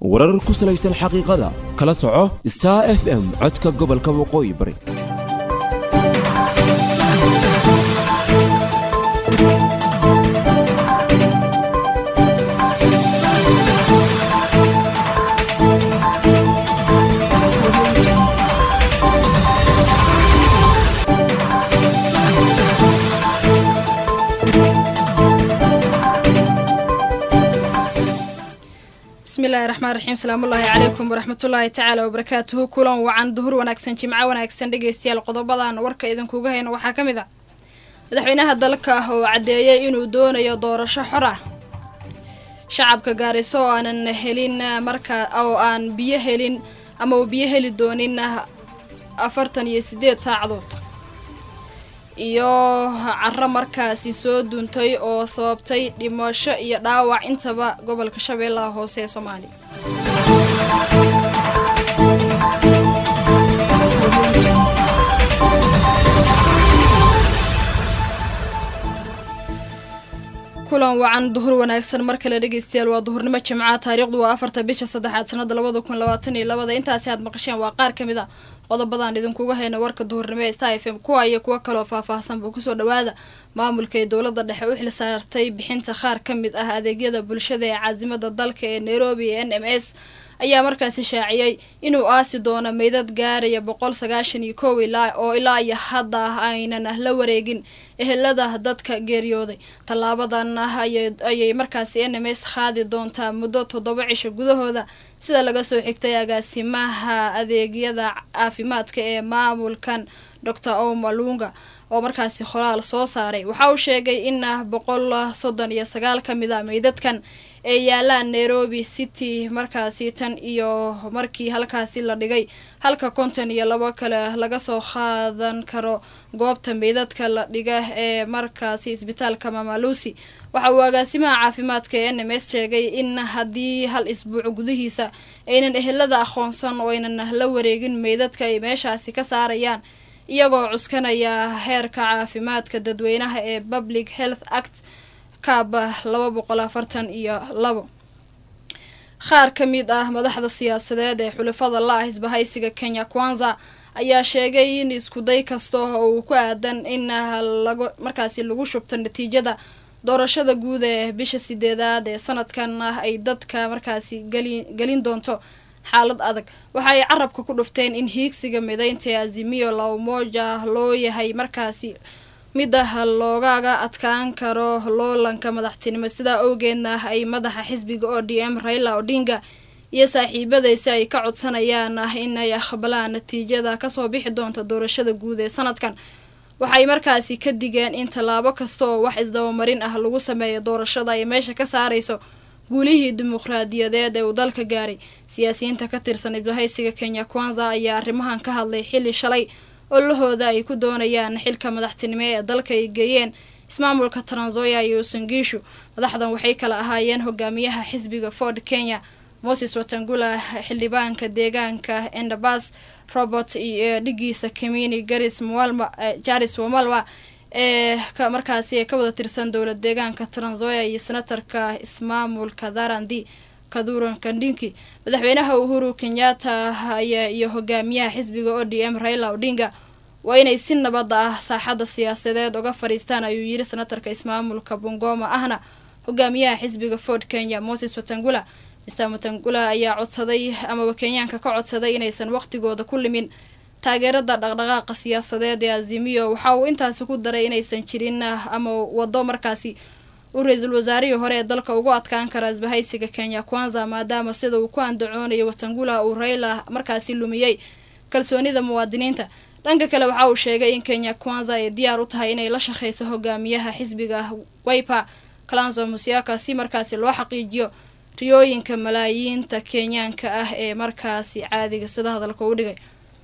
warar ku salaysan xaqiiqada kala soco star f m codka gobolka waqooyi bari bismillahi raxmaan raxiim salaamullaahi calaykum waraxmatullaahi tacaala wabarakaatuhu kulan wacan duhur wanaagsan jimco wanaagsan dhegeystayaal qodobadan warka idinkuga hayno waxaa ka mid ah madaxweynaha dalka oo caddeeyay inuu doonayo doorasho xor ah shacabka gaariso oo aanan helin markaa oo aan biyo helin ama uu biyo heli doonin afartan iyo sideed saacadood iyo caro markaasi soo duuntay oo sababtay dhimasho iyo dhaawac intaba gobolka shabeellaha hoose ee soomaaliya kulan wacan duhur wanaagsan mar kale dhegeystayaal waa duhurnimo jimca taariikhdu waa afarta bisha saddexaad sanada labada kun labaatan iyo labada intaasi aad maqasheen waa qaar ka mid a qodobadan idinkuga hayna warka duhurnimo ee star f m kuwa iyo kuwo kaloo faahfaahsanba kusoo dhawaada maamulka ee dowladda dhexe u xil saartay bixinta qaar ka mid ah adeegyada bulshada ee caasimada dalka ee nairobi ee n m s ayaa markaasi shaaciyey inuu aasi doono meydad gaaraya boqol sagaashan iyo kow ilaa oo ilaa iyo hadda aynan la wareegin ehelada dadka geeriyooday tallaabadan ayay markaasi n m s qaadi doontaa muddo toddoba cisho gudahooda sida laga soo xigtay agaasimaha adeegyada caafimaadka ee maamulkan doctor omalunga oo markaasi qoraal soo saaray waxa uu sheegay in boqol soddon iyo sagaal ka mid a meydadkan ee yaalaan nairobi city markaasi tan iyo markii halkaasi la dhigay halka konton iyo labo kale laga soo qaadan karo goobta meydadka la dhiga ee markaasi isbitaalka mamalusi waxa uu agaasimaha caafimaadka ee n m s sheegay in haddii hal isbuuc gudihiisa aynan ehelada aqoonsan oo aynan la wareegin meydadka ay meeshaasi ka saarayaan iyagoo cuskanaya heerka caafimaadka dadweynaha ee public health act kaaba laba boqol afartan iyo labo qaar ka mid ah madaxda siyaasadeed ee xulafada la ah isbahaysiga kenya kwanza ayaa sheegay in iskuday kasta oo uu ku aadan in markaasi lagu shubto natiijada doorashada guud ee bisha sideedaad ee sanadkan ah ay dadka markaasi gelin doonto xaalad adag waxa ay carabka ku dhufteen in hiigsiga midaynta ee azimiyo la umoja loo yahay markaasi midah loogaga adkaan karo loolanka madaxtinimo sidaa awgeedna ay madaxa xisbiga o d m raila odinga iyo saaxiibadaysi ay ka codsanayaan inay aqbalaan natiijada kasoo bixi doonta doorashada guud ee sanadkan waxay markaasi ka digeen in tallaabo kasta oo wax isdabamarin ah lagu sameeyo doorashada ay meesha ka saarayso guulihii dimuqraadiyadeed ee uu dalka gaaray siyaasiyiinta ka tirsan ibahaysiga kenya kwanza ayaa arrimahan ka hadlay xilli shalay olahooda ay ku doonayaan xilka madaxtinimo ee dalka ay geeyeen ismaamulka tranzoya iyo sangiishu madaxdan waxay kala ahaayeen hogaamiyaha xisbiga ford kenya moses watangula xildhibaanka deegaanka endabas robert iyo dhigiisa kamini garis mwalma jaris wamalwa ee markaasi ka wada tirsan dowlad deegaanka tranzoya iyo senatarka ismaamulka dharandi kaduran kandinki madaxweynaha uhuru kenyatta iyo hogaamiyaha xisbiga o d m raila odinga waa inay si nabad ah saaxadda siyaasadeed uga fadhiistaan ayuu yiri senatarka ismaamulka bungoma ahna hogaamiyaha xisbiga ford kenya moses watangula mister watangula ayaa codsaday amaba kenyaanka ka codsaday inaysan waqtigooda ku limin taageerada dhaqdhaqaaqa siyaasadeed ee azimiyo waxa uu intaasi ku daray inaysan jirin ama wado markaasi uu ra-iisul wasaarihii hore ee dalka ugu adkaan kara isbahaysiga kenya kwanza maadaama sida uu ku andacoonayo watangula uu raila markaasi lumiyey kalsoonida muwaadiniinta dhanka kale waxa uu sheegay in kenya kwanza ay diyaar u tahay inay la shaqeyso hogaamiyaha xisbiga wiper kalanzo musiaka si markaasi loo xaqiijiyo riyooyinka malaayiinta kenyaanka ah ee markaasi caadiga sida hadalka u dhigay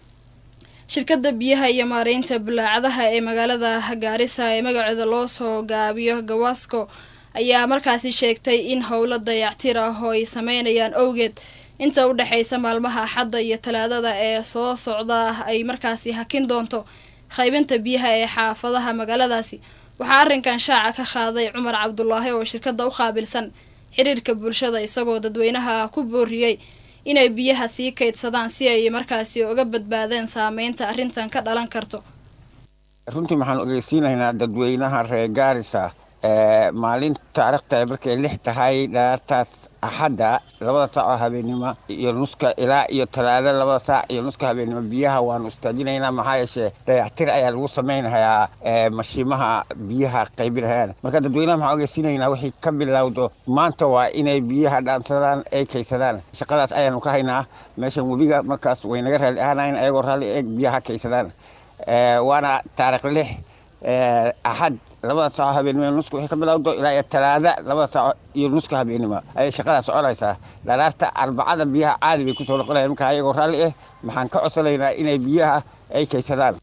shirkada biyaha iyo maareynta balaacadaha ee magaalada gaarisa ee magaceeda loo soo gaabiyo gawasco ayaa markaasi sheegtay in howlo dayactir ah oo ay sameynayaan owgeed inta u dhexeysa maalmaha axadda iyo talaadada ee soo socda ay markaasi hakin doonto qaybinta biyaha ee xaafadaha magaaladaasi waxaa arrinkan shaaca ka qaaday cumar cabdulaahi oo shirkada u qaabilsan xiriirka bulshada isagoo dadweynaha ku booriyey inay biyaha sii kaydsadaan si ay markaasi uga badbaadeen saameynta arrintan ka dhalan karto runtii waxaan ogeysiinaynaa dadweynaha reer gaarisa maalinta taarikhta markay lix tahay dhaartaas axadda labada saac oo habeennimo iyo nuska ilaa iyo talaado labada saac iyo nuska habeennimo biyaha waanu istaajinaynaa maxaa yeeshee dayactir ayaa lagu samaynayaa mashiimaha biyaha qaybinayaan marka dadweynaha waxaan ogeysiinaynaa wixii ka bilowdo maanta waa inay biyaha dhaansadaan ay kaysadaan shaqadaas ayaanu ka haynaa meeshan webiga markaas way naga raalli ahaanayn ayagoo raalli eeg biyaha kaysadaan waana taarikh lix axad labada saaco habeennimo nuska wixii ka bilowdo ilaa iyo talaada labada saaco iyo nuska habeennimo ayay shaqadaa soconaysaa dharaarta arbacada biyaha caadi bay kusoo noqonayaan marka ayagoo raalli ah maxaan ka codsanaynaa inay biyaha ay kaysadaan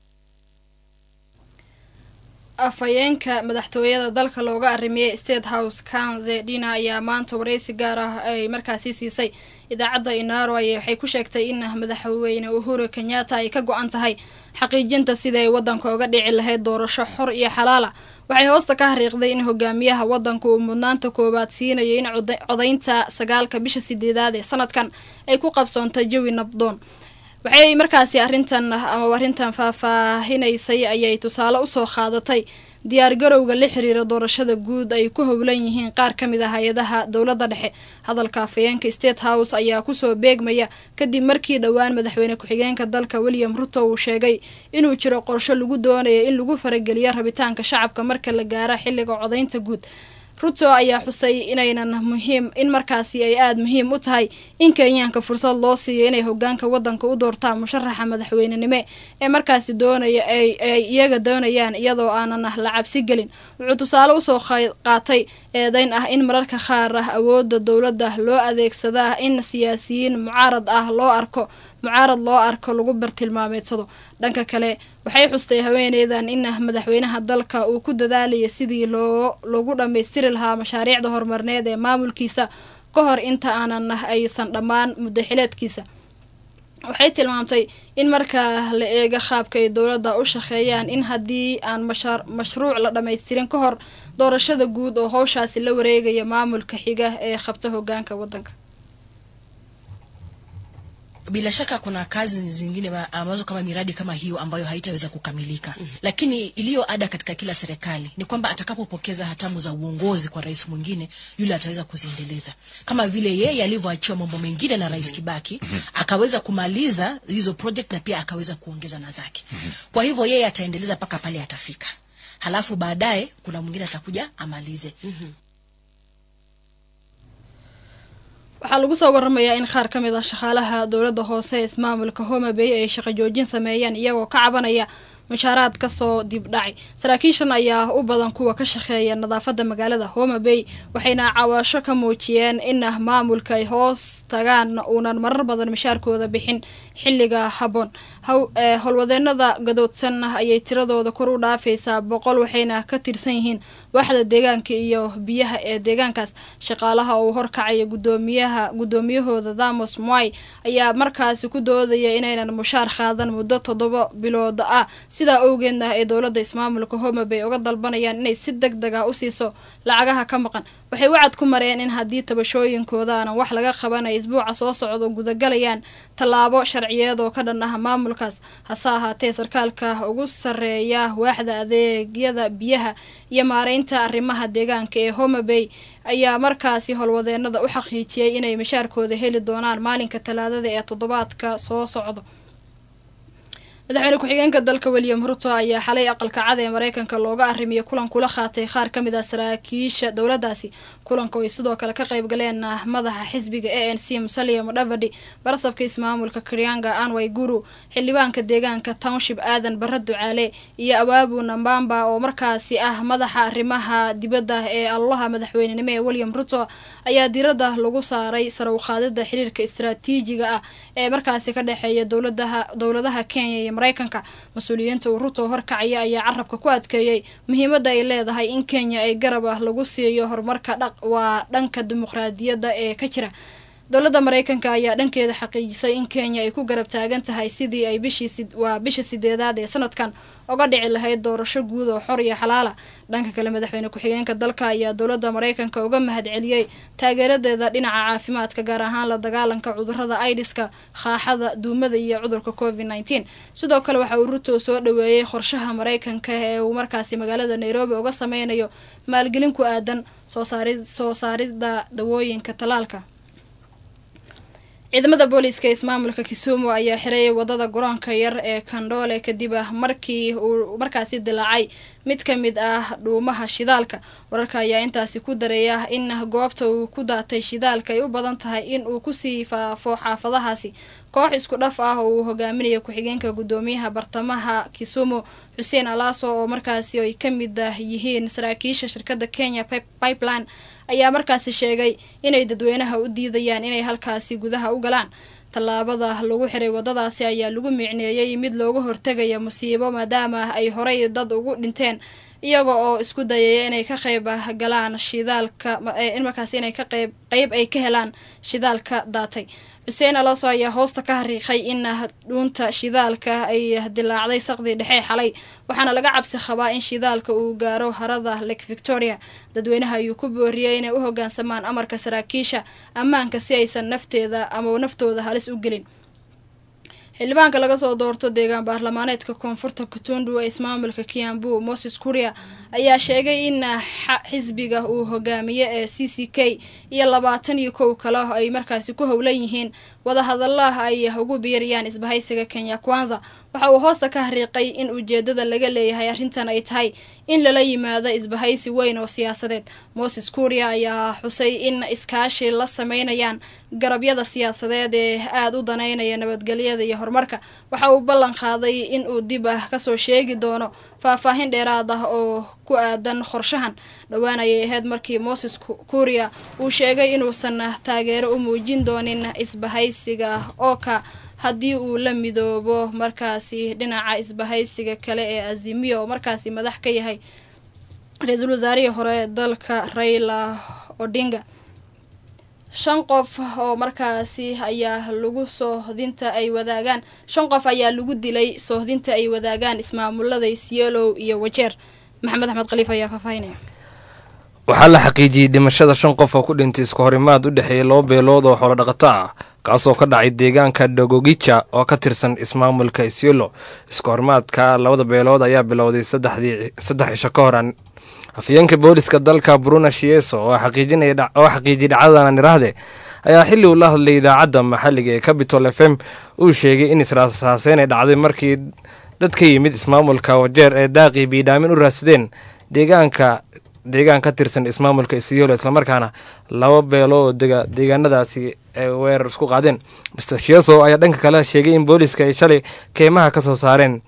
afhayeenka madaxtooyada dalka looga arrimiyey state house kanze dina ayaa maanta wareysi gaar ah ay markaasi siisay idaacadda inaro ay waxay ku sheegtay in madaxweyne uhuru kenyatta ay ka go-an tahay xaqiijinta sida ay waddanka uga dhici lahayd doorasho xor iyo xalaala waxay hoosta ka hariiqday in hogaamiyaha waddanka uu mudnaanta koowaad siinayo in codaynta sagaalka bisha sideedaad ee sanadkan ay ku qabsoontay jawi nabdoon waxay markaasi arrintan ama arrintan faahfaahinaysay ayay tusaale usoo qaadatay diyaargarowga la xiriira doorashada guud ay ku howlan yihiin qaar ka mid a hay-adaha dowladda dhexe hadalka afhayeenka state house ayaa kusoo beegmaya kadib markii dhowaan madaxweyne ku-xigeenka dalka william ruto uu sheegay inuu jiro qorsho lagu doonayo in lagu farageliyo rabitaanka shacabka marka la gaaro xilliga codaynta guud ruto ayaa xusay inaynan muhiim in markaasi ay aada muhiim u tahay in kenyaanka fursad loo siiyo inay hogaanka wadanka u doortaan musharaxa madaxweynenimo ee markaasi doonaya ay iyaga doonayaan iyadoo aanan la cabsi gelin wuxuu tusaale usoo qaatay eedeyn ah in mararka qaar ah awoodda dowladda loo adeegsadaa in siyaasiyiin mucaarad ah loo arko mucaarad loo arko lagu bartilmaameedsado dhanka kale waxay xustay haweeneydan in madaxweynaha dalka uu ku dadaalaya sidii loo lagu dhammaystiri lahaa mashaariicda horumarneed ee maamulkiisa ka hor inta aanan aysan dhammaan muddo xileedkiisa waxay tilmaamtay in marka la eego qaabka ay dowladda u shaqeeyaan in haddii aan mashruuc la dhammaystirin ka hor doorashada guud oo howshaasi la wareegaya maamulka xiga ee qabta hogaanka wadanka bila shaka kuna kazi zingine ambazo kama miradi kama hiyo ambayo haitaweza kukamilika mm -hmm. Lakini iliyo ada katika kila serikali ni kwamba atakapopokeza hatamu za uongozi kwa rais mwingine, yule ataweza kuziendeleza kama vile yeye alivyoachiwa mambo mengine na rais Kibaki mm -hmm. akaweza kumaliza hizo project na pia akaweza kuongeza na zake mm -hmm. Kwa hivyo yeye ataendeleza mpaka pale atafika, halafu baadaye kuna mwingine atakuja amalize mm -hmm. waxaa lagu soo waramayaa in qaar ka mid ah shaqaalaha dowladda hoose ee ismaamulka homa bay ay shaqo joojin sameeyeen iyagoo ka cabanaya mushaaraad kasoo dibdhacay saraakiishan ayaa u badan kuwa ka shaqeeya nadaafadda magaalada homa bay waxayna cawaasho ka muujiyeen in maamulka ay hoos tagaan uunan marar badan mishaarkooda bixin xilliga habboon howlwadeenada gadoodsan ayay tiradooda kor u dhaafaysaa boqol waxayna ka tirsan yihiin waaxda deegaanka iyo biyaha ee deegaankaas shaqaalaha uu horkacaya gudoomiyaha guddoomiyahooda thamos moy ayaa markaasi ku doodaya inaynan mushaar qaadan muddo toddoba bilood ah sidaa owgeedna ay dowladda ismaamulka homa bay uga dalbanayaan inay si deg deg ah u siiso lacagaha ka maqan waxay wacad ku mareen in haddii tabashooyinkooda aanan wax laga qaban ay isbuuca soo socdo gudagalayaan tallaabo sharciyeed oo ka dhan ah maamulkaas hase ahaatee sarkaalka ugu sarreeya waaxda adeegyada biyaha iyo maareynta arrimaha deegaanka ee homa bay ayaa markaasi howlwadeenada u xaqiijiyey inay mashaarkooda heli doonaan maalinka talaadada ee toddobaadka soo socdo madaxweyne ku-xigeenka dalka william ruto ayaa xalay aqalka cad ee mareykanka looga arimiyo kulan kula qaatay qaar ka mid ah saraakiisha dowladdaasi kulanka ay sidoo kale ka qayb galeen madaxa xisbiga a n c musalia mudhavadi barasabka ismaamulka krianga anway guru xildhibaanka deegaanka township aadan barre ducaale iyo abaabu nambamba oo markaasi ah madaxa arrimaha dibadda ee allaha madaxweynenimo ee william ruto ayaa diiradda lagu saaray sare uqaadida xiriirka istaraatiijiga ah ee markaasi ka dhexeeya dowladaha dowladaha kenya iyo mareykanka mas-uuliyiinta uu ruto horkacaya ayaa carabka ku adkeeyey muhiimadda ay leedahay in kenya ay garab ah lagu siiyo horumarka dhaq waa dhanka dimuqraadiyadda ee ka jira dowladda mareykanka ayaa dhankeeda xaqiijisay in kenya ay ku garab taagan tahay sidii ay bishii waa bisha sideedaad ee sanadkan oga dhici lahayd doorasho guud oo xor iyo xalaala dhanka kale madaxweyne ku-xigeenka dalka ayaa dowladda mareykanka uga mahadceliyey taageeradeeda dhinaca caafimaadka gaar ahaan la dagaalanka cudurada aidiska khaaxada duumada iyo cudurka covid nneteen sidoo kale waxa uu ruto soo dhaweeyey qorshaha mareykanka ee uu markaasi magaalada nairobi uga sameynayo maalgelin ku aadan soo saarida dawooyinka talaalka ciidamada booliiska ismaamulka kisumu ayaa xiray wadada garoonka yar ee kandhoole kadib ah markii uu markaasi dilaacay mid ka mid ah dhuumaha shidaalka wararka ayaa intaasi ku dareeya in goobta uu ku daatay shidaalka ay u badan tahay in uu kusii faafo xaafadahaasi koox isku dhaf ah oo uu hogaaminayo ku-xigeenka guddoomiyaha bartamaha kisumu xuseen alaaso oo markaasi ay ka mid yihiin saraakiisha shirkadda kenya pipeline ayaa markaasi sheegay inay dadweynaha u diidayaan inay halkaasi gudaha u galaan tallaabada lagu xiray wadadaasi ayaa lagu micneeyey mid looga hortegaya musiibo maadaama ay horey dad ugu dhinteen iyaga oo isku dayaya inay ka qayb galaan shidaalka in markaasi inay ka qayb qeyb ay ka helaan shidaalka daatay xuseen alooso ayaa hoosta ka hariiqay in dhuunta shidaalka ay dilaacday saqdii dhexe xalay waxaana laga cabsi qabaa in shidaalka uu gaaro harada lake victoria dadweynaha ayuu ku booriyey inay u hogaansamaan amarka saraakiisha ammaanka si aysan nafteeda ama naftooda halis u gelin xildhibaanka laga soo doorto deegaan baarlamaaneedka koonfurta kutundu ee ismaamulka kiambu moses kuria ayaa sheegay in xisbiga uu hogaamiye ee c c k iyo labaatan iyo kow kale ay markaasi ku howlan yihiin wadahadalaha ay ugu biirayaan isbahaysiga kenya kwanza waxa uu hoosta ka hariiqay in ujeedada laga leeyahay arrintan ay tahay in lala yimaado isbahaysi weyn oo siyaasadeed moses kuria ayaa xusay in iskaashi la sameynayaan garabyada siyaasadeed ee aada u daneynaya nabadgelyada iyo horumarka waxa uu ballan qaaday in uu dib ah kasoo sheegi doono faahfaahin dheeraad ah oo ku aadan qorshahan dhowaan ayay ahayd markii moses kuria uu sheegay inuusan taageero u muujin doonin isbahaysiga ooka haddii uu la midoobo markaasi dhinaca isbahaysiga kale ee azimiya oo markaasi madax ka yahay ra-iisul wasaarihii hore dalka raila odinga shan qof oo markaasi ayaa lagu soohdinta ay wadaagaan shan qof ayaa lagu dilay soohdinta ay wadaagaan ismaamulada isyeelow iyo wajeer maxamed axmed khaliif ayaa faahfaahinaya waxaa la xaqiijiyey dhimashada shan qof oo ku dhintay isku horimaad u dhexeeya laba beelood oo xoolo dhaqato ah kaasoo ka dhacay deegaanka dogogija oo ka tirsan ismaamulka isyelo isku horimaadka labada beelood ayaa bilowday saddex cisho ka hor afyeenka booliska dalka bruna shieso oo xaqiijiyey dhacdadan niraahde ayaa xilli uu la hadlay idaacadda maxalliga ee capitol f m uu sheegay in israasaaseyn ay dhacday markii dad ka yimid ismaamulka wajeer ee daaqii biidhaamin u raadsadeen deegaanka deegaan ka tirsan ismaamulka isyelo islamarkaana laba beelo oo dega deegaanadaasi ay weerar isku qaadeen master shieso ayaa dhanka kale sheegay in booliska ay shalay keymaha ka soo saareen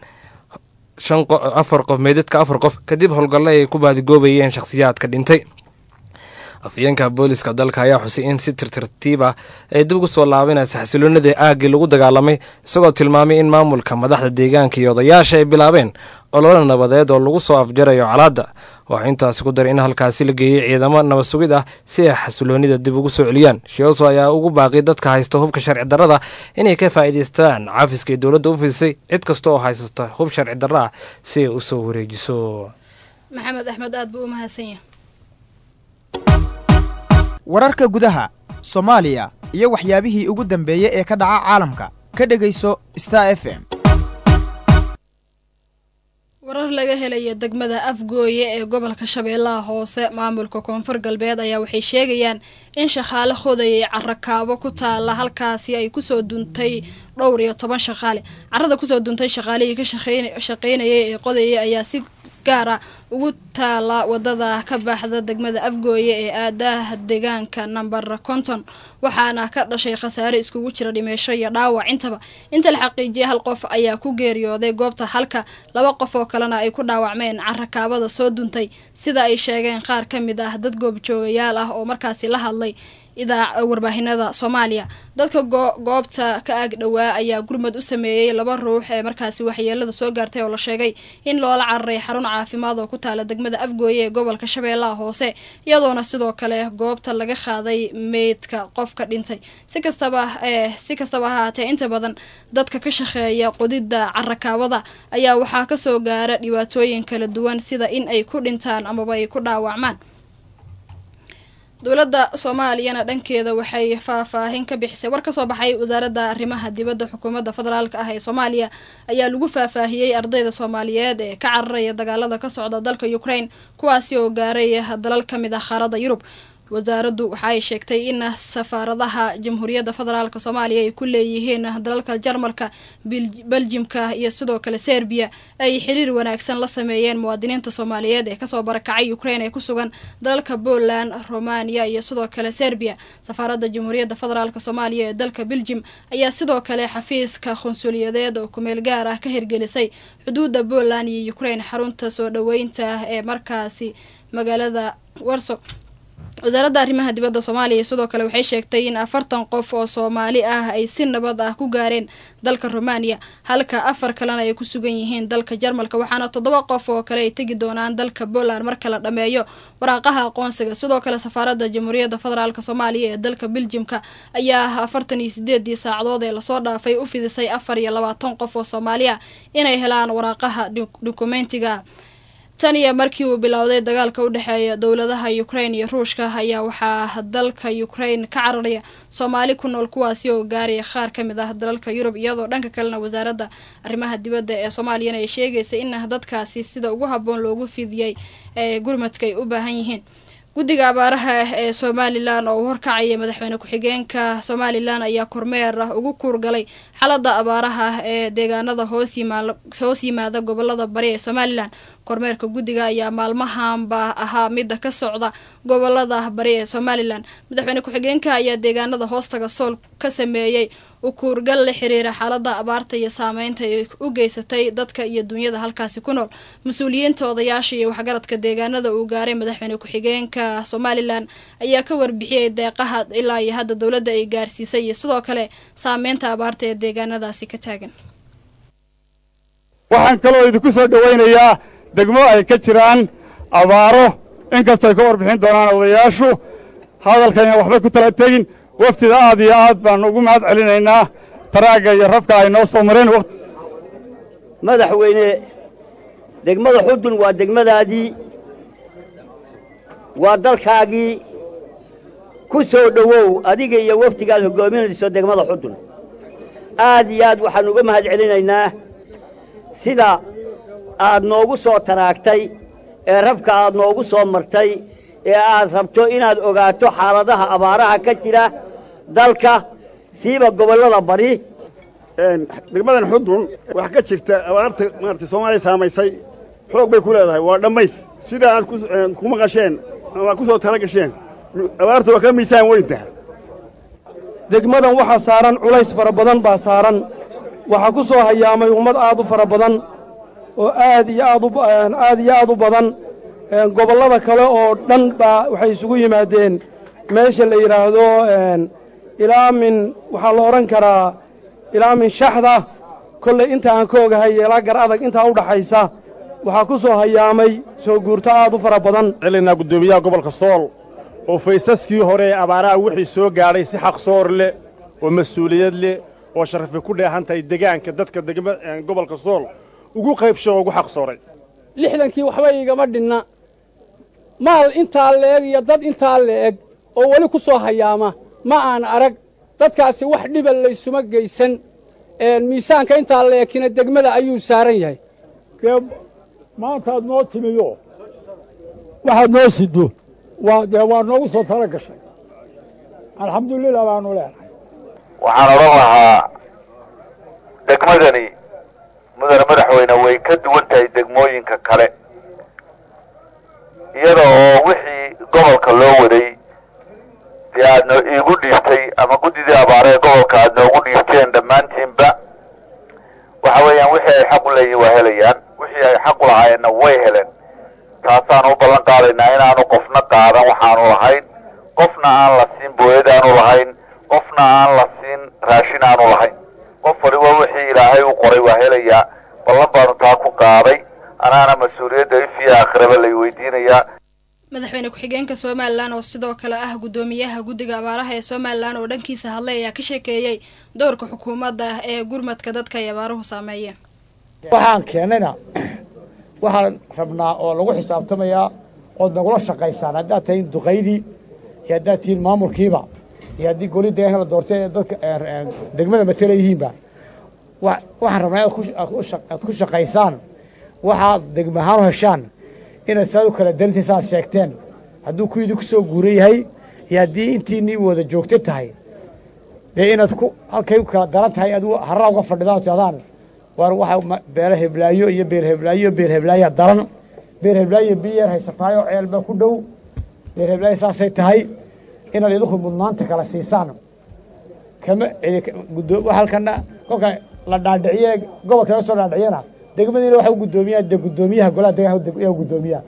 afar qof meydadka afar qof kadib howlgalle ay ku baadigoobayeen shakhsiyaadka dhintay afyeenka booliska dalka ayaa xusay in si tirtirtiib ah ay dib ugu soo laabanaysa xasiloonadii aaggii lagu dagaalamay isagoo tilmaamay in maamulka madaxda deegaanka iyo odayaasha ay bilaabeen ololo nabadeed oo lagu soo afjarayo colaadda waxaa intaasi ku daray in halkaasi la geeyey ciidamo nabad sugid ah si ay xasiloonida dib ugu soo celiyaan shioso ayaa ugu baaqi dadka haysta hubka sharci darrada inay ka faa'iidaystaan cafiska ay dowladda u fidisay cid kasta oo haysata hub sharci darro ah si ay u soo wareejiso maxamed axmed aad buu u mahadsanya wararka gudaha soomaaliya iyo waxyaabihii ugu dambeeyey ee ka dhaca caalamka ka dhegayso star f m warar laga helaya degmada afgooye ee gobolka shabeellaha hoose maamulka koonfur galbeed ayaa waxay sheegayaan in shaqaale hodayay carakaabo ku taala halkaasi ay kusoo duntay dhowr iyo toban shaqaale carada kusoo duntay shaqaalihii ka shaqeynayay ee qodayay ayaa si gaara ugu taala wadada ka baxda degmada afgooye ee aadaha deegaanka namber konton waxaana ka dhashay khasaare iskugu jira dhimeesho iyo dhaawac intaba inta la xaqiijiyay hal qof ayaa ku geeriyooday goobta halka laba qof oo kalena ay ku dhaawacmeen carakaabada soo duntay sida ay sheegeen qaar ka mid ah dad goobjoogayaal ah oo markaasi la hadlay idaac warbaahinada soomaaliya dadka goobta ka ag dhowaa ayaa gurmad u sameeyey laba ruux ee markaasi waxyeelada soo gaartay oo la sheegay in loola cararay xarun caafimaad oo ku taala degmada afgooye ee gobolka shabeellaha hoose iyadoona sidoo kale goobta laga qaaday meydka qofka dhintay si kastaba si kastaba ha haatee inta badan dadka ka shaqeeya qodidda carakaabada ayaa waxaa kasoo gaara dhibaatooyin kala duwan sida in ay ku dhintaan amaba ay ku dhaawacmaan dowladda soomaaliyana dhankeeda waxay faahfaahin ka bixisay war kasoo baxay wasaaradda arrimaha dibadda xukuumadda federaalk ah ee soomaaliya ayaa lagu faahfaahiyey ardayda soomaaliyeed ee ka cararaya dagaalada ka socda dalka ukraine kuwaasi oo gaaray dalal ka mid ah qaaradda yurub wasaaraddu waxa ay sheegtay in safaaradaha jamhuuriyadda federaalk soomaaliya ay ku leeyihiin dalalka jarmalka beljimka iyo sidoo kale serbiya ay xiriir wanaagsan la sameeyeen muwaadiniinta soomaaliyeed ee kasoo barakacay ukraine ee ku sugan dalalka poland romania iyo sidoo kale serbiya safaaradda jamhuuriyadda federaalk soomaaliya ee dalka beljim ayaa sidoo kale xafiiska qunsuliyadeed oo kumeel gaar ah ka hirgelisay xuduudda poland iyo ukraine xarunta soo dhaweynta ee markaasi magaalada warso wasaaradda arrimaha dibadda soomaaliya sidoo kale waxay sheegtay in afartan qof oo soomaali ah ay si nabad ah ku gaareen dalka romania halka afar kalena ay ku sugan yihiin dalka jarmalka waxaana toddoba qof oo kale ay tegi doonaan dalka poland marka la dhammeeyo waraaqaha aqoonsiga sidoo kale safaaradda jamhuuriyadda federaalk soomaaliya ee dalka beljimka ayaa afartan iyo sideedii saacadood ee lasoo dhaafay u fidisay afar iyo labaatan qof oo soomaali ah inay helaan waraaqaha dukumentiga tan iyo markii uu bilowday dagaalka u dhexeeya dowladaha ukraine iyo ruushka ayaa waxaa dalka ukraine ka cararaya soomaali ku nool kuwaasi oo gaaraya qaar ka mid ah dalalka yurub iyadoo dhanka kalena wasaaradda arrimaha dibadda ee soomaaliyana ay sheegaysa in dadkaasi sida ugu habboon loogu fidiyey ee gurmadka ay u baahan yihiin guddiga abaaraha ee somalilan oo u horkacaya madaxweyne ku-xigeenka somalilan ayaa kormeer ah ugu kuurgalay xaalada abaaraha ee deegaanada hoos yimaada gobolada bari ee somalilan kormeerka guddiga ayaa maalmahanba ahaa mida ka socda gobolada bari ee somalilan madaxweyne ku-xigeenka ayaa deegaanada hoostaga sool ka sameeyey ukuurgal la xiriira xaalada abaarta iyo saameynta ay u geysatay dadka iyo dunyada halkaasi ku nool mas-uuliyiinta odayaasha iyo waxgaradka deegaanada uu gaaray madaxweyne ku-xigeenka somalilan ayaa ka warbixiyey deeqaha ilaa iyo hadda dowladda ay gaarsiisay iyo sidoo kale saameynta abaarta ee deegaanadaasi ka taagan waxaan kaloo idinku soo dhowaynayaa degmo ay ka jiraan abaaro inkastoo ay ka warbixin doonaan odayaashu hadalkayna waxbay ku tala tegin waftida aad iyo aad baannu ugu mahad celinaynaa taraagga iyo rabka ay noo soo mareen madaxweyne degmada xudun waa degmadaadii waa dalkaagii ku soo dhowow adiga iyo waftigaad hoggaaminayso degmada xudun aad iyo aad waxaannu uga mahad celinaynaa sida aad noogu soo taraagtay ee rabka aad noogu soo martay ee aad rabto inaad ogaato xaaladaha abaaraha ka jira dalka siiba gobollada bari degmadan xudun wax ka jirta abaarta maarata soomaaliya saamaysay xoog bay ku leedahay waa dhammays sida aad ku maqasheen ama ku soo tala gasheen abaartu waa ka miisaan weyntaha degmadan waxaa saaran culays fara badan baa saaran waxaa ku soo hayaamay ummad aad u fara badan oo aad iyo aad aad iyo aad u badan gobollada kale oo dhan baa waxay isugu yimaadeen meesha la yidhaahdo ilaa min waxaa la odhan karaa ilaa min shaxda kollay inta aan ka ogahay ilaa gar adag intaa u dhaxaysa waxaa ku soo hayaamay soo guurto aad u fara badan celinaa guddoomiyaha gobolka sool oo faysaskii hore ee abaaraha wixii soo gaadhay si xaqsoor leh oo mas-uuliyad leh oo sharafi ku dheehan tahay degaanka dadka degma gobolka sool ugu qaybsho oo ugu xaqsooray lixdankii waxba igama dhinna maal intaa le'eg iyo dad intaa le'eg oo weli ku soo hayaama ma aan arag dadkaasi wax dhiba laysuma geysan miisaanka intaa le'egkina degmada ayuu saaran yahay maantaad noo timiyo waxaad noo siddo waa dee waa noogu soo tala gashay alxamdulilah baanu leenahay waxaan odhan lahaa degmadani mudane madaxweyne way ka duwan tahay degmooyinka kale iyada oo wixii gobolka loo waday dee aad noo iigu dhiibtay ama guddidii abaare ee gobolka aad noogu dhiibteen dhammaantiinba waxa weeyaan wixii ay xaq u leeyihin waa helayaan wixii ay xaq u lahaayeenna way heleen taasaan u ballan qaadaynaa inaanu qofna qaadan waxaanu lahayn qofna aan la siin booyad aanu lahayn qofna aan la siin raashin aanu lahayn qof waliba wixii ilaahay u qoray waa helayaa ballan baanu taa ku qaaday anaana mas-uuliyadda ifiya aakhiraba lay weydiinayaa madaxweyne ku-xigeenka somalilan oo sidoo kale ah guddoomiyaha guddiga abaaraha ee somalilan oo dhankiisa hadlay ayaa ka sheekeeyey doorka xukuumadda ee gurmadka dadka ay abaaruhu saameeyeen waxaan keennayna waxaan rabnaa oo lagu xisaabtamayaa ood nagula shaqaysaan haddaad tahay duqaydii iyo haddaad tihiin maamulkiiba iyo haddii goli deegaanka la doortay ee dadka degmada matela yihiinba waxaan rabnaa aad ku shaqaysaan waxaad degmahaan u heshaan inaad saad u kala darintayn saaad sheegteen hadduu kuwiidii ku soo guuran yahay iyo haddii intiinii wada joogta tahay dee inaad ku halkay u kala daran tahay aad harraa uga fadhidaan oo tiahdaan waar waxa beela heblaayo iyo beel heblaayo iyo beel heblaaya daran beel heblaayo biyeer haysataay oo ceelba ku dhow beel heblaayo saasay tahay inaad idinku mudnaanta kala siisaan kama halkana kolka la dhaadhiciye gobolka laga soo dhaadhiciyana degmadiina waxa u guddoomiyaa de guddoomiyaha golaha deegaanka yaa guddoomiyaha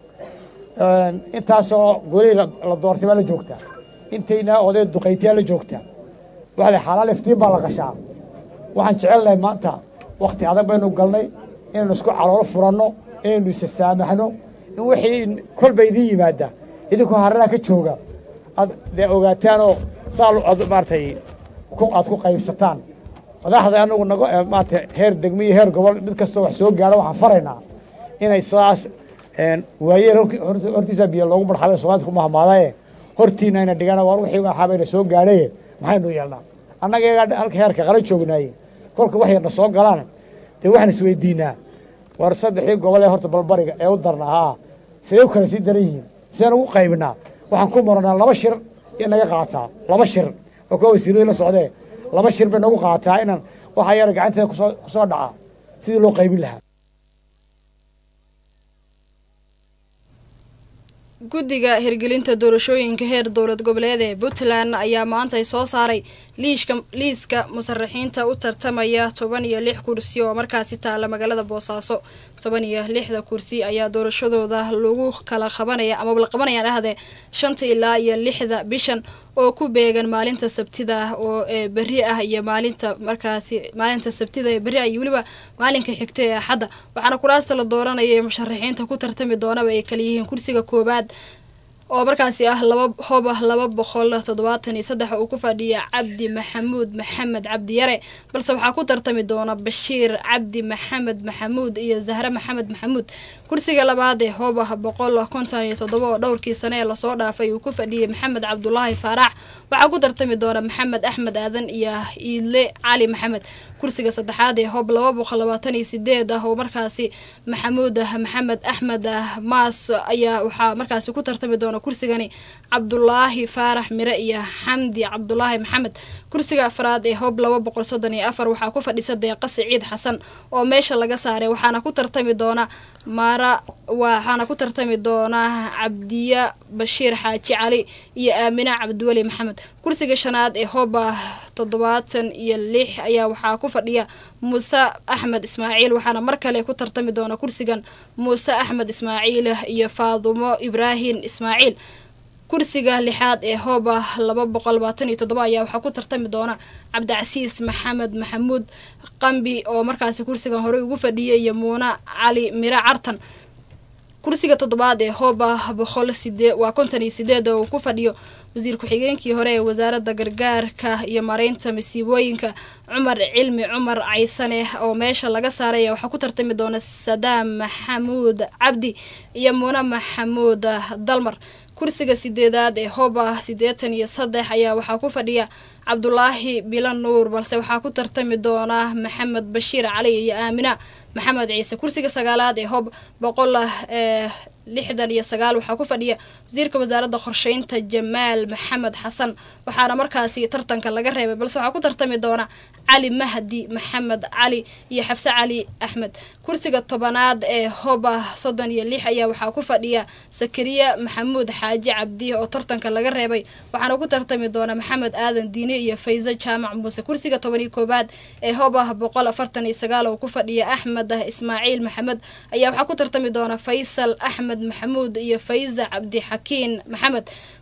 intaasoo golihii la doortay baa la joogtaa intayna oday duqaytiyaa la joogtaa waxa la xalaal iftiin baa la qashaa waxaan jecelnahay maanta wakti adag baynu galnay inaynu isku caloolo furanno inaynu isa saamaxno in wixii kolba idiin yimaada idinkoo hararaha ka jooga aad dee ogaataanoo saa aad maaratay aad ku qaybsataan madaxda anagu nago maarata heer degmo iyo heer gobol mid kastoo wax soo gaadho waxaan faraynaa inay sidaas waayeel hortiisa biyo loogu barxabay soomaalida ku mahmaadaye hortiina ayna dhigana waar wixii waxaabayna soo gaadhaye maxaynu yeelnaa annaga iyagaa halka heerka qala joognaaye kolka wax yarna soo galaan dee waxaan isweydiinaa war saddexdii gobol ee horta balbariga ee u darna haa sidee u kala sii daran yihiin sideen ugu qaybinaa waxaan ku maranaa laba shir in naga qaataa laba shir oo kuwa wasiiradii la socdee laba shir bay nagu qaataa inaan waxaa yara gacanteeda kusoo kusoo dhacaa sidii loo qaybin lahaa guddiga hirgelinta doorashooyinka heer dowlad goboleed ee puntland ayaa maanta ay soo saaray liishka liiska musaraxiinta u tartamaya toban iyo lix kursi oo markaasi taala magaalada boosaaso toban iyo lixda kursi ayaa doorashadooda lagu kala qabanaya amaba la qabanayaan ahdee shanta ilaa iyo lixda bishan oo ku beegan maalinta sabtida oo ee berri ah iyo maalinta markaasi maalinta sabtida ee berri ah iyo weliba maalinka xigta ee axadda waxaana kuraasta la dooranaya ee musharaxiinta ku tartami doonaba ay kala yihiin kursiga koowaad oo markaasi ah laba hoba laba boqol toddobaatan iyo saddex uu ku fadhiya cabdi maxamuud maxamed cabdi yare balse waxaa ku tartami doona bashiir cabdi maxamed maxamuud iyo zahre maxamed maxamuud kursiga labaad ee hoba boqol konton iyo toddoba oo dhowrkii sane ee lasoo dhaafay uu ku fadhiyay maxamed cabdulaahi faarax waxaa ku tartami doona maxamed axmed aadan iyo iidle cali maxamed kursiga saddexaad ee hob laba boqol labaatan iyo sideed ah oo markaasi maxamuud maxamed axmed maas ayaa waxaa markaasi ku tartami doona kursigani cabdulaahi faarax mire iyo xamdi cabdulaahi maxamed kursiga afraad ee hob laba boqol soddon iyo afar waxaa ku fadhisa deeqa siciid xasan oo meesha laga saaray waxaana ku tartami doona maara waxaana ku tartami doona cabdiya bashiir xaaji cali iyo aamina cabdiweli maxamed kursiga shanaad ee hoba toddobaatan iyo lix ayaa waxaa ku fadhiya muuse axmed ismaaciil waxaana mar kale ku tartami doona kursigan muuse axmed ismaaciil iyo faadumo ibraahim ismaaciil kursiga lixaad ee hoba laba boqol labaatan iyo toddoba ayaa waxaa ku tartami doona cabdicasiis maxamed maxamuud qambi oo markaasi kursigan horey ugu fadhiyay iyo muuna cali mire cartan kursiga toddobaad ee hoba boqol sidee waa konton iyo sideed oo uu ku fadhiyo wasiir ku-xigeenkii hore ee wasaaradda gargaarka iyo mareynta masiibooyinka cumar cilmi cumar caysane oo meesha laga saaray waxaa ku tartami doona sadaam maxamuud cabdi iyo muune maxamuud dalmar kursiga sideedaad ee hoba siddeetan iyo saddex ayaa waxaa ku fadhiya cabdulaahi bilo nuur balse waxaa ku tartami doona maxamed bashiir cali iyo aamina maxamed ciise kursiga sagaalaad ee hob boqol ee lixdan iyo sagaal waxaa ku fadhiya wasiirka wasaaradda qorsheynta jamaal maxamed xasan waxaana markaasi tartanka laga reebay balse waxaa ku tartami doona cali mahdi maxamed cali iyo xafse cali axmed kursiga tobanaad ee hoba soddon iyo lix ayaa waxaa ku fadhiya sakariya maxamuud xaaji cabdi oo tartanka laga reebay waxaana ku tartami doona maxamed aadan diine iyo fayse jaamac muuse kursiga toban iyo koowaad ee hoba boqol afartan iyo sagaal oo ku fadhiya axmed ismaaciil maxamed ayaa waxaa ku tartami doona faysal axmed maxamuud iyo fayza cabdixakiin maxamed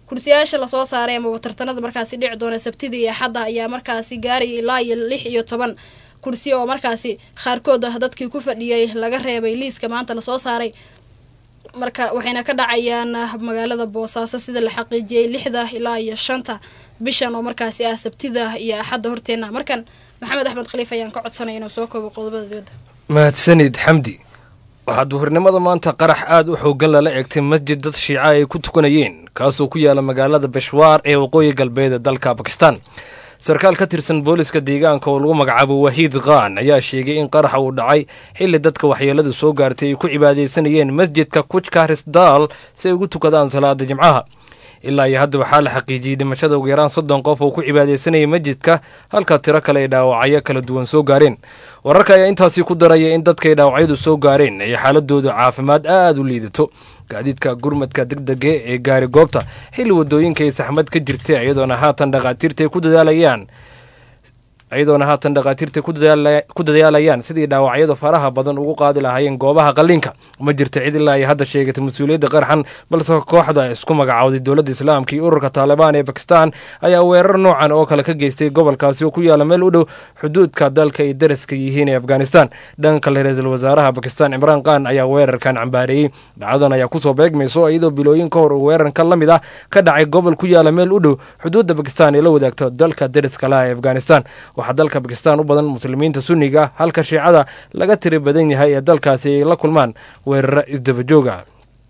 kursiyaasha lasoo saaray amaba tartanada markaasi dhici doona sabtida iyo axadda ayaa markaasi gaaraya ilaa iyo lix iyo toban kursi oo markaasi qaarkood ah dadkii ku fadhiyay laga reebay liiska maanta lasoo saaray marka waxayna ka dhacayaan magaalada boosaaso sida la xaqiijiyey lixda ilaa iyo shanta bishan oo markaasi ah sabtida iyo axadda horteena markan maxamed axmed khaliif ayaan ka codsanaya inuu soo koobo qodobada dibadda mahadsanid xamdi waxaa duhurnimada maanta qarax aad u xoogan lala eegtay masjid dad shiica ay ku tukanayeen kaasoo ku yaala magaalada beshwaar ee waqooyi galbeed ee dalka bakistan sarkaal ka tirsan booliska deegaanka oo lagu magacaabo wahiid khan ayaa sheegay in qaraxa uu dhacay xilli dadka waxyeeladu soo gaartay ay ku cibaadaysanayeen masjidka kuchkarisdal si ay ugu tukadaan salaada jimcaha ilaa iyo hadda waxaa la xaqiijiyey dhimashada ugu yaraan soddon qof oo ku cibaadaysanayay masjidka halka tiro kale ay dhaawacyo kala duwan soo gaareen wararka ayaa intaasi ku daraya in dadkay dhaawacyadu soo gaareen ay xaaladooda caafimaad aad u liidato gaadiidka gurmadka degdega ee gaari goobta xilli wadooyinka ay saxmad ka jirta iyadoona haatan dhakhaatiirta ay ku dadaalayaan iyadoona haatan dhakhaatiirta ku dadaalayaan sidii dhaawacyada faraha badan ugu qaadi lahaayeen goobaha qalliinka ma jirta cid ilaa ay hadda sheegatay mas-uuliyadda qarxan balse kooxda isku magacawday dowladda islaamka iyo ururka taalibaan ee bakistan ayaa weerar noocan oo kale ka geystay gobolkaasi oo ku yaala meel u dhow xuduudka dalka ay daraska yihiin ee afghanistan dhanka kale ra-iisul wasaaraha bakistan cimraan khan ayaa weerarkan cambaareeyey dhacdadan ayaa kusoo beegmayso iyadoo bilooyin ka hor uu weerarka la mid ah ka dhacay gobol ku yaala meel u dhow xuduudda bakistan ee la wadaagto dalka daraska laha ee afghanistan waxaa dalka bakistan u badan muslimiinta sunniga halka shiicada laga tiri badan yahay ee dalkaasi ay la kulmaan weeraro isdabajooga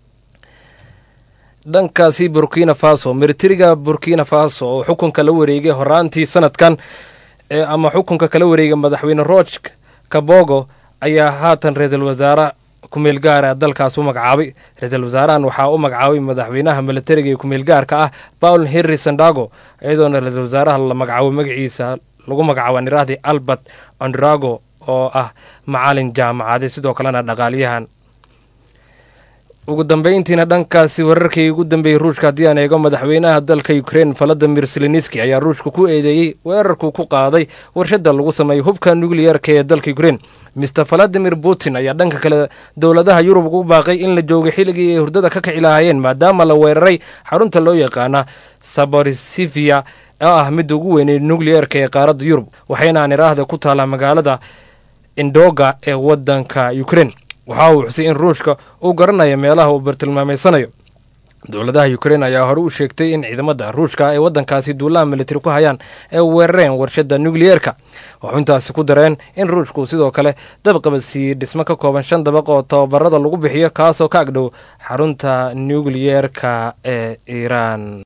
dhankaasi burkina faso militariga burkina faso oo xukunka la wareegay horaantii sanadkan ee ama xukunka kala wareegay madaxweyne roch kabogo ayaa haatan ra-iisul wasaare kumeel gaara dalkaas u magacaabay ra-iisul wasaarahan waxaa u magacaabay madaxweynaha militariga ee kumeel gaarka ah paul henry sandago iyadoona ra-iisul wasaaraha la magacaabo magaciisa lagu magacaabo nirahdii albert ondrago oo ah macalin jaamacadeed sidoo kalena dhaqaaliyahan ugu dambeyntiina dhankaasi wararkii ugu dambeeyey ruushka haddii aan eego madaxweynaha dalka ukrein valadimir seleniski ayaa ruushka ku eedeeyey weerarku ku qaaday warshada lagu sameeyey hubka nukliyarka ee dalka ukrein mister valadimir putin ayaa dhanka kale dowladaha yurub ugu baaqay in la joogay xilligii ay hurdada ka kici lahaayeen maadaama la weeraray xarunta loo yaqaana saborisivia oo ah midda ugu weynay nukliyarka ee qaaradda yurub waxayna aan iraahda ku taallaa magaalada indoga ee wadanka ukrein waxa uu xusay in ruushka uu garanayo meelaha uu bartilmaameysanayo dowladaha ukrein ayaa hore u sheegtay in ciidamada ruushka ay wadankaasi duulaha militari ku hayaan ee weerareen warshada nukliyeerka waxuu intaasi ku dareen in ruushku sidoo kale dabqaba siiyey dhismo ka kooban shan dabaq oo tababarada lagu bixiyo kaasoo ka agdhow xarunta nukliyeerka ee iiraan